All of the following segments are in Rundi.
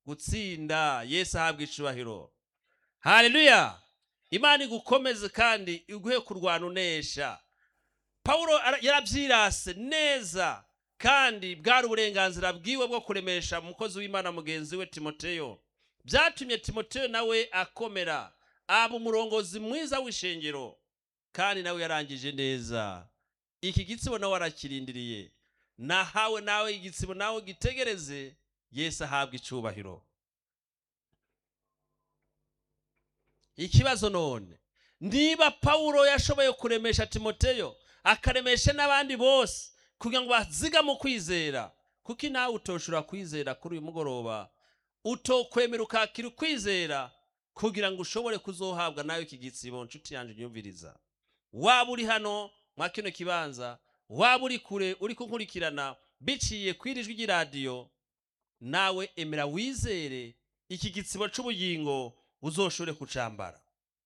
gutsinda yesu ahabwa icubahiro haleluya imana igukomeze kandi iguhe kurwana unesha pawulo ara- yarabyirase neza kandi bwari uburenganzira bwiwe bwo kuremesha umukozi w'imana mugenzi we timoteyo byatumye timoteyo nawe akomera aba umurongozi mwiza w'ishengero kandi nawe yarangije neza iki gitsibo nawe arakirindiriye nahawe nawe igitsibo nawe gitegereze yesu ahabwa icubahiro ikibazo none niba pawulo yashoboye kuremesha timoteyo akaremesha n'abandi bose kugira ngo baziga mu kwizera kuko nawe utoshobora kwizera kuri uyu mugoroba utokwemera ukakira ukwizera kugira ngo ushobore kuzohabwa nawe iki gitsibo nshuti yanjye unyumviriza waba uri hano mwa kino kibanza waba uri kure uri kunkurikirana biciye ku iri jwi ry'iradiyo nawe emera wizere iki gitsibo c'ubugingo uzoshobore kucambara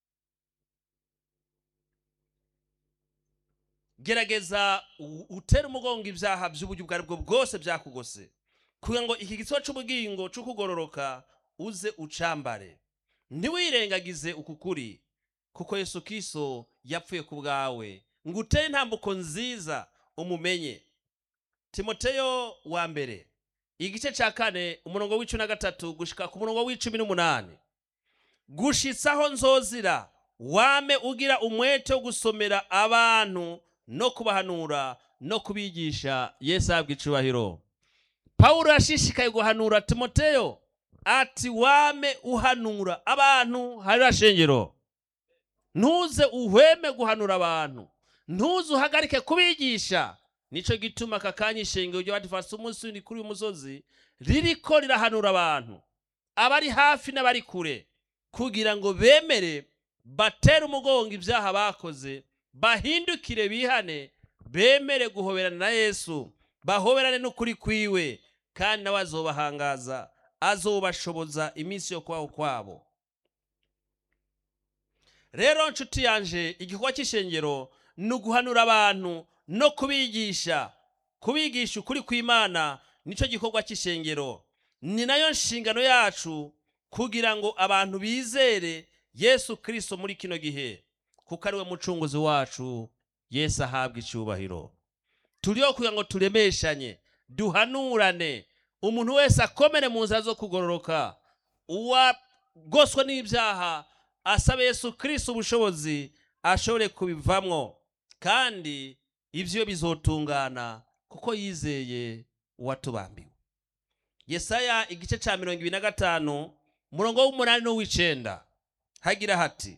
gerageza u- utere umugongo ibyaha by'uburyo ubwo ari bwo bwose byakugose kugira ngo iki gitsibo c'ubugingo c'ukugororoka uze ucambare ntiwirengagize uku kuri kuko yesu kristo yapfuye ku bwawe ngo utere intambuko nziza umumenye timoteyo wa mbere igice cya kane umurongo w'icumi na gatatu gushika ku murongo w'icumi n'umunani gushitsaho nzozira wame ugira umwete wo gusomera abantu no kubahanura no kubigisha yesu ahabwa icubahiro pawulo yashishikaye guhanura timoteyo ati wame uhanura abantu hari shengero ntuze uhweme guhanura abantu ntuze uhagarike kubigisha nicyo gituma aka kanya ishengero ry'abadivasi umunsi w'indi kuri uyu musozi ririko rirahanura abantu abari hafi n'abari kure kugira ngo bemere batere umugongo ibyaha bakoze bahindukire bihane bemere guhoberana na yesu bahoberane n'ukuri kwiwe kandi nawe azobahangaza azobashoboza iminsi yo kubaho kwabo rero nshuti yanje igikorwa cy'ishengero ni uguhanura abantu no kubigisha kubigisha ukuri kw'imana nicyo gikorwa cy'ishengero ni nayo nshingano yacu kugira ngo abantu bizere yesu kirisito muri kino gihe kuko ari we mucunguzi wacu yesu ahabwa icyubahiro turiho kugira ngo turemeshanye duhanurane umuntu wese akomere mu nzira zo kugororoka uwagoswe n'ibyaha asaba yesu kirisito ubushobozi ashobore kubivamwo kandi ibyo bizotungana kuko yizeye uwatubambiwe yesaya igice cya mirongo ibiri na gatanu umurongo w'umunani n'uw'icenda hagira hati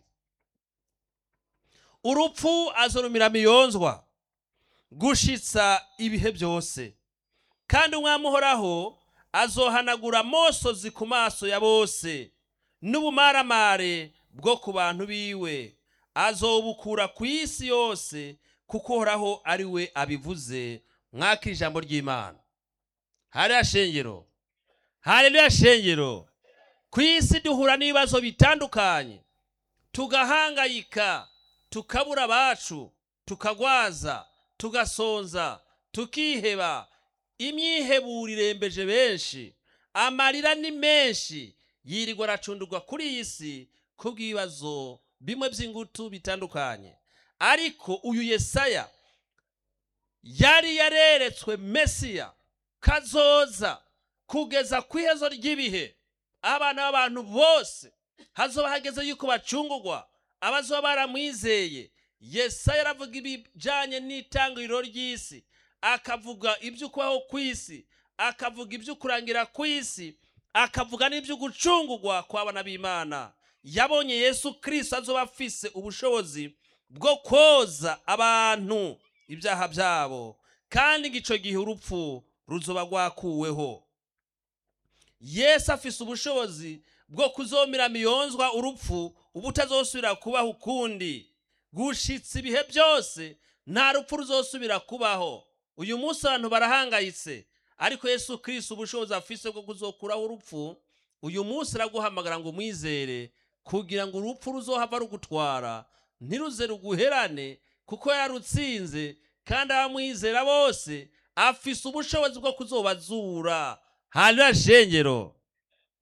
urupfu azorumira miyonzwa gushitsa ibihe byose kandi umwami uhoraho azohanagura amosozi ku maso ya bose n'ubumaramare bwo ku bantu biwe azobukura ku isi yose kuko uhoraho ari we abivuze mwaka ijambo ry'imana hariya shengero hariya shengero ku isi duhura n'ibibazo bitandukanye tugahangayika tukabura abacu tukagwaza tugasonza tukiheba imyiheburo irembeje benshi amarira ni menshi yirirwa aracundurwa kuri iyi si kubw'ibibazo bimwe by'ingutu bitandukanye ariko uyu yesaya yari yareretswe mesiya kazoza kugeza ku ihezo ry'ibihe abana b'abantu bose hazoba hageze yuko bacungurwa abazoba baramwizeye yesaya aravuga ibijyanye n'itangiriro ry'isi akavuga iby'ukubaho ku isi akavuga iby'ukurangira ku isi akavuga n'iby'ugucungurwa kw'abana b'imana yabonye yesu kirisito azoba afise ubushobozi bwo koza abantu ibyaha byabo kandi ngo icyo gihe urupfu ruzoba rwakuweho yesu afise ubushobozi bwo kuzomera miyonzwa urupfu uba utazosubira kubaho ukundi gushitsa ibihe byose nta rupfu ruzosubira kubaho uyu munsi abantu barahangayitse ariko yesu kirisito ubushobozi afise bwo kuzokuraho urupfu uyu munsi araguhamagara ngo umwizere kugira ngo urupfu ruzohava rugutwara ntiruze ruguherane kuko yarutsinze kandi abamwizera bose afise ubushobozi bwo kuzobazura hanyuma shengero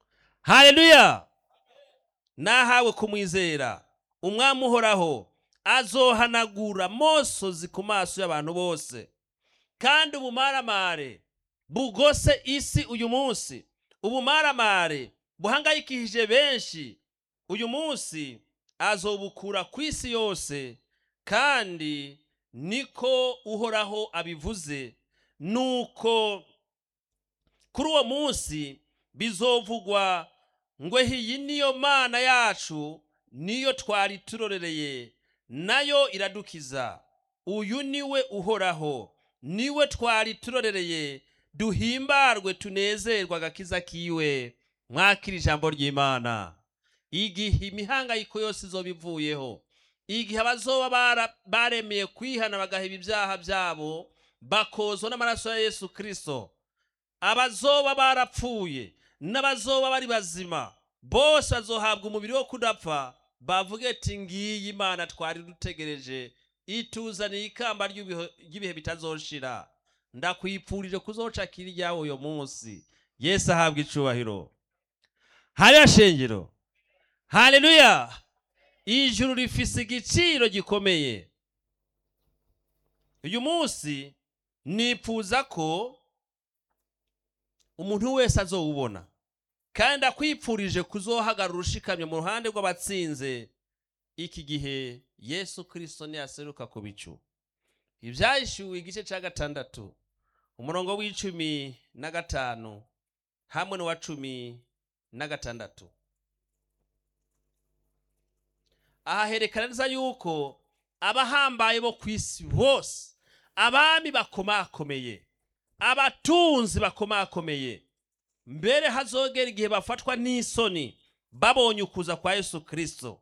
haleluya nahawe kumwizera umwami uhoraho azohanagura mosozi ku maso y'abantu bose kandi ubumaramare bugose isi uyu munsi ubumaramare buhangayikishije benshi uyu munsi azobukura ku isi yose kandi niko uhoraho abivuze nuko kuri uwo munsi bizovugwa ngo iyi niyo mana yacu niyo twari turorereye nayo iradukiza uyu niwe uhoraho niwe twari turorereye duhimbarwe tunezerwa agakiza kiwe mwakira ijambo ry'imana igihe imihangayiko yose izoba ivuyeho igihe abazoba bara- baremeye kwihana bagaheba ibyaha byabo bakozwa n'amaraso ya yesu kirisito abazoba barapfuye n'abazoba bari bazima bose bazohabwa umubiri wo kudapfa bavuge ati ngiyi imana twari dutegereje ituzaniye ikamba ry'ibihe ry'ibihe bitazoshira ndakwipfurije kuzoca kiri ryawe uyo munsi yesu ahabwa icubahiro hariya shengero haleluya ijuru rifise igiciro gikomeye uyu munsi nipfuza ko umuntu wese azowubona kandi akwipfurije kuzohagarara ushikamye mu ruhande rw'abatsinze iki gihe yesu kirisito niyaseruka ku bicu ibyahishuwe igice cya gatandatu umurongo w'icumi na gatanu hamwe n'uwa cumi na gatandatu aha herekana neza yuko abahambaye bo ku isi bose abami bakomakomeye abatunzi bakomakomeye mbere hazogera igihe bafatwa n'isoni babonye ukuza kwa yesu kirisito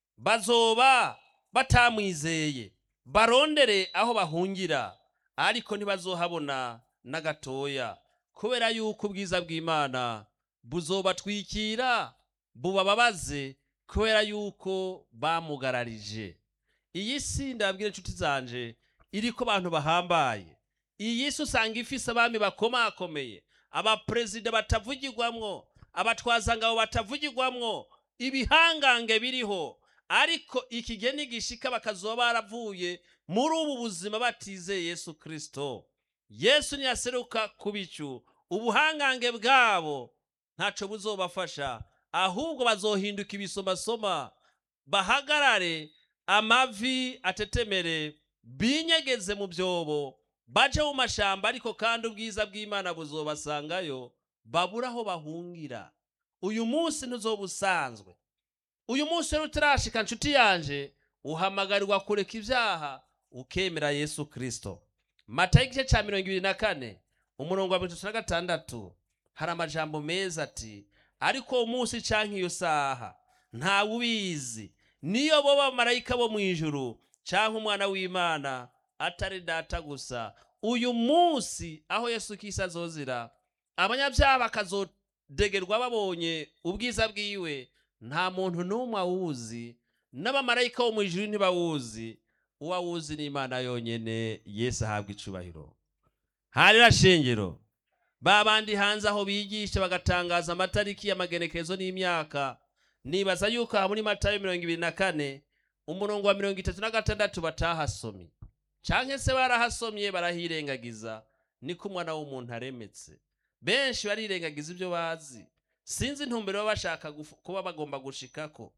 bazoba batamwizeye barondere aho bahungira ariko ntibazohabona na gatoya kubera yuko ubwiza bw'imana buzobatwikira bubababaze kubera yuko bamugararije iyi si ndabwira inshuti zanje iriko abantu bahambaye iyi si usanga ifise abami bakomakomeye abaperezida batavugirwamwo abatwazangabo batavugirwamwo ibihangange biriho ariko iki gihe nigishika bakazoba baravuye muri ubu buzima batizeye yesu kirisito yesu niyaseruka ku bicu ubuhangange bwabo ntaco buzobafasha ahubwo bazohinduka ibisomasoma bahagarare amavi atetemere binyegeze mu byobo baje mu mashamba ariko kandi ubwiza bw'imana buzobasangayo babura aho bahungira uyu munsi ntuzoba usanzwe uyu munsi rero utarashika nshuti yanje uhamagarirwa kureka ibyaha ukemera yesu kirisito mata y'igice cya mirongo ibiri na kane umurongo wa mirongo itatu na gatandatu hari amajambo meza ati ariko uwo munsi canke iyo saha ntawe ubizi niyo bo bamarayika bo mu ijuru canke umwana w'imana atari data gusa uyu munsi aho yesu kisi azozira abanyabyaha bakazodegerwa babonye ubwiza bwiwe nta muntu n'umwe awuzi n'abamarayika bo mu ijuru ntibawuzi uwawuzi ni imana yonyene yesu ahabwa icubahiro harira shengero ba bandi hanze aho bigisha bagatangaza amatariki y'amagenekerezo n'imyaka nibaza yuko aha muri matayo mirongo ibiri na kane umurongo wa mirongo itatu na gatandatu batahasomye canke se barahasomye barahirengagiza niko umwana w'umuntu aremetse benshi barirengagiza ibyo bazi sinzi intumbero baba bashaka guf- kuba bagomba gushikako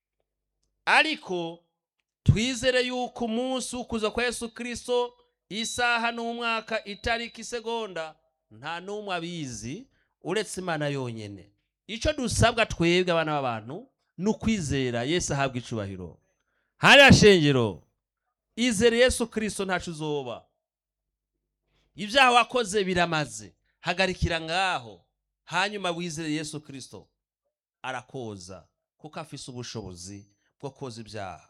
ariko twizere yuko umunsi w'ukuza kwa yesu kirisito isaha n'umwaka itariki isegonda nta n'umwe abizi uretse imana yonyine icyo dusabwa twebwe abana b'abantu ni ukwizera yesu ahabwa icubahiro hariya shengero izere yesu kirisito ntacu uzoba ibyaha wakoze biramaze hagarikira ngaho hanyuma wizere yesu kirisito arakoza kuko afise ubushobozi bwo koza ibyaha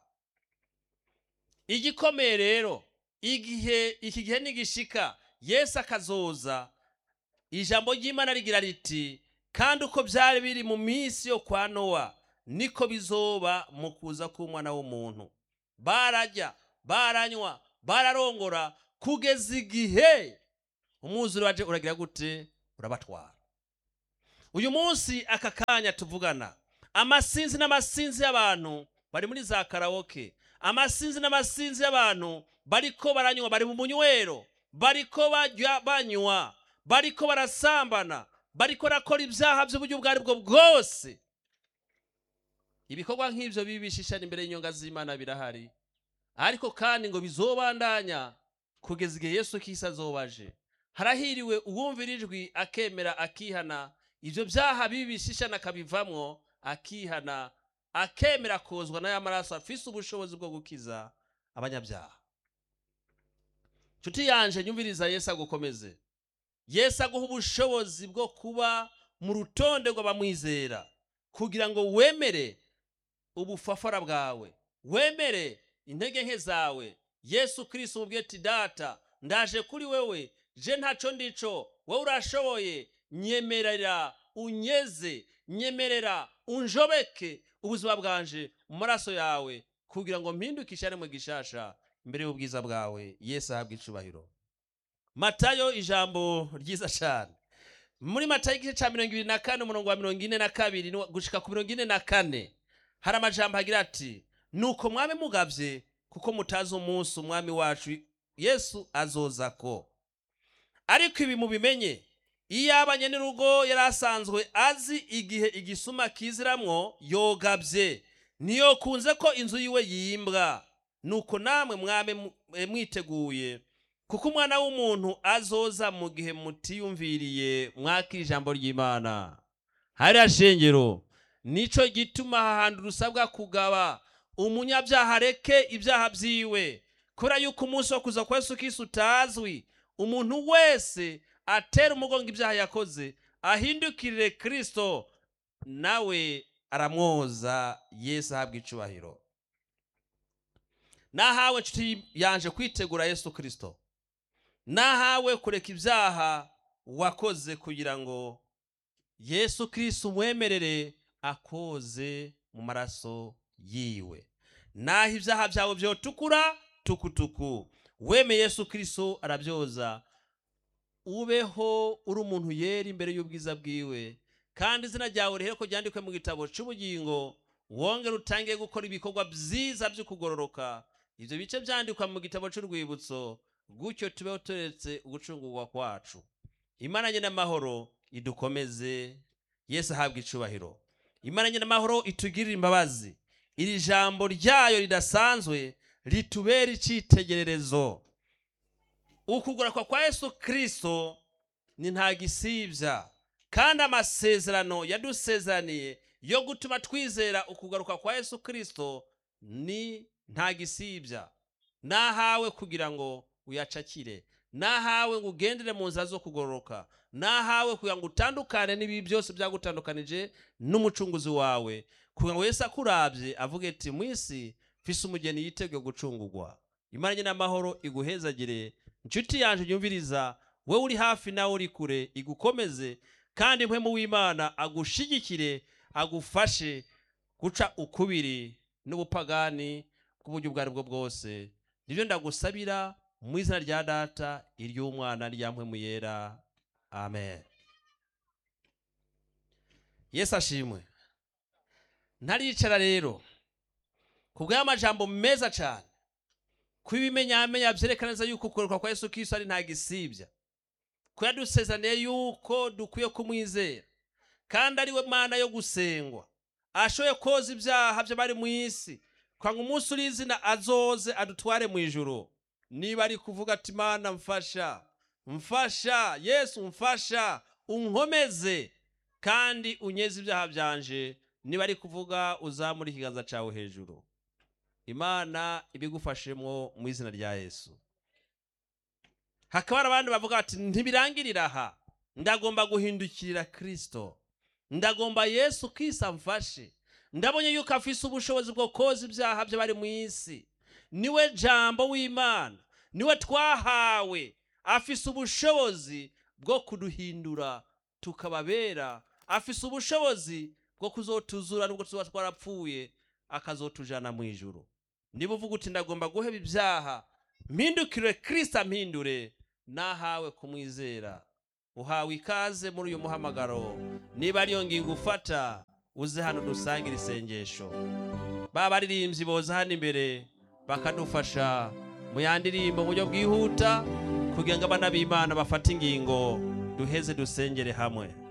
igikomeye rero igihe iki gihe nigishika yesu akazoza ijambo ry'imana rigira riti kandi uko byari biri mu minsi yo kwa nowa niko bizoba mu kuza k'umwana w'umuntu barajya baranywa bararongora kugeza igihe umwuzure waje uragira gute urabatwara uyu munsi aka kanya tuvugana amasinzi n'amasinzi y'abantu bari muri za karawoke amasinzi n'amasinzi y'abantu bariko baranywa bari mu munywero bariko barya banywa bariko barasambana bariko barakora ibyaha by'uburyo ubwo ari bwo bwose ibikorwa nk'ibyo bibi bishishana imbere y'inyonga z'imana birahari ariko kandi ngo bizobandanya kugeza igihe yesu kisi azobaje harahiriwe uwumvira ijwi akemera akihana ibyo byaha bibi bishishana akabivamwo akihana akemera kozwa n'aya maraso afise ubushobozi bwo gukiza abanyabyaha nshuti yanje nyumviriza yesu agukomeze yesu aguha ubushobozi bwo kuba mu rutonde rw'abamwizera kugira ngo wemere ubufafara bwawe wemere intege nke zawe yesu kirisito umubwiye ati data ndaje kuri wewe je ntaco ndico wowe urashoboye nyemerera unyeze nyemerera unjobeke ubuzima bwanje mu maraso yawe kugira ngo mpindukishe ari mu gishasha imbere y'ubwiza bwawe yesu ahabwa icubahiro matayo ijambo ryiza cyane muri matayo igice cya mirongo ibiri na kane umurongo wa mirongo ine na kabiri gushika ku mirongo ine na kane hari amajambo agira ati nuko mwami mugavye kuko mutazi umunsi umwami wacu yesu azoza ko ariko ibi mubimenye iyo abanye n'urugo yari asanzwe azi igihe igisuma kiziramwo yogabye niyo kunze ko inzu yiwe yimbwa nuko namwe mwame mwiteguye kuko umwana w'umuntu azoza mu gihe mutiyumviriye mwakira ijambo ry'imana hariya shengero nico gituma hahandi rusabwa kugaba umunyabyaha areke ibyaha byiwe kubera yuko umunsi wo kuza kwa yesu kisi utazwi umuntu wese atera umugongo ibyaha yakoze ahindukirire kirisito nawe aramwoza yesu ahabwa icubahiro nahawe nshuti yanje kwitegura yesu kirisito nahawe kureka ibyaha wakoze kugira ngo yesu kirisito umwemerere akoze mu maraso yiwe naho ibyaha byawe byotukura tukutuku weme yesu kirisito arabyoza ubeho uri umuntu yera imbere y'ubwiza bwiwe kandi izina ryawe rihere ko ryandikwe mu gitabo cy'ubugingo wongere utangiye gukora ibikorwa byiza byo kugororoka ibyo bice byandikwa mu gitabo cy'urwibutso gutyo tubeho turetse ugucungurwa kwacu imana nyine amahoro idukomeze yesu ahabwa icubahiro imana nyine amahoro itugirire imbabazi iri jambo ryayo ridasanzwe ritubera icyitegererezo ukugororwa kwa yesu kirisito ni nta gisibya kandi amasezerano yadusezeraniye yo gutuma twizera ukugaruka kwa yesu kirisito ni nta gisibya nahawe kugira ngo uyacakire nahawe ngo ugendere mu nzira zo kugororoka nahawe kugira ngo utandukane n'ibi byose byagutandukanije n'umucunguzi wawe kugira ngo Yesu akurabye avuge ati mu isi mfise umugeni yiteguye gucungurwa imana nyine amahoro iguhezagire inshuti yanjye yumviriza wowe uri hafi nawe uri kure igukomeze kandi impwemu w'imana agushigikire agufashe guca ukubiri n'ubupagani bw'uburyo ubwo ari bwo bwose nibyo ndagusabira mu izina rya data iry'umwana rya mpwemu yera amen yesu ashimwe ntaricara rero ku bw'amajambo meza cyane kuba ibimenyamenya byerekana neza yuko ukugoroka kwa yesu kirisito ari nta gisibya ko yadusezaniye yuko dukwiye kumwizera kandi ari we mana yo gusengwa ashoboye koza ibyaha by'abari mu isi kwanga umunsi uri izina azoze adutware mu ijoro niba ari kuvuga ati mana mfasha mfasha yesu mfasha unkomeze kandi unyeze ibyaha byanje niba ari kuvuga uzamura ikiganza cyawe hejuru imana ibigufashemo mu izina rya yesu hakaba hari abandi bavuga bati ntibirangirira aha ndagomba guhindukirira kirisito ndagomba yesu kisa mfashe ndabonye yuko afise ubushobozi bwo koza ibyaha by'abari mu isi niwe jambo w'imana niwe twahawe afise ubushobozi bwo kuduhindura tukababera afise ubushobozi bwo kuzotuzura nubwo tuba twarapfuye akazotujana mu ijuru niba uvuga uti ndagomba guheba ibyaha mpindukire kirisita mpindure nahawe kumwizera uhawe ikaze muri uyu muhamagaro niba ariyo ngingo ufata uze hano dusangire isengesho ba baririmbyi boza hano imbere bakadufasha mu yandirimbo mu buryo bwihuta kugira ngo abana b'imana bafate ingingo duheze dusengere hamwe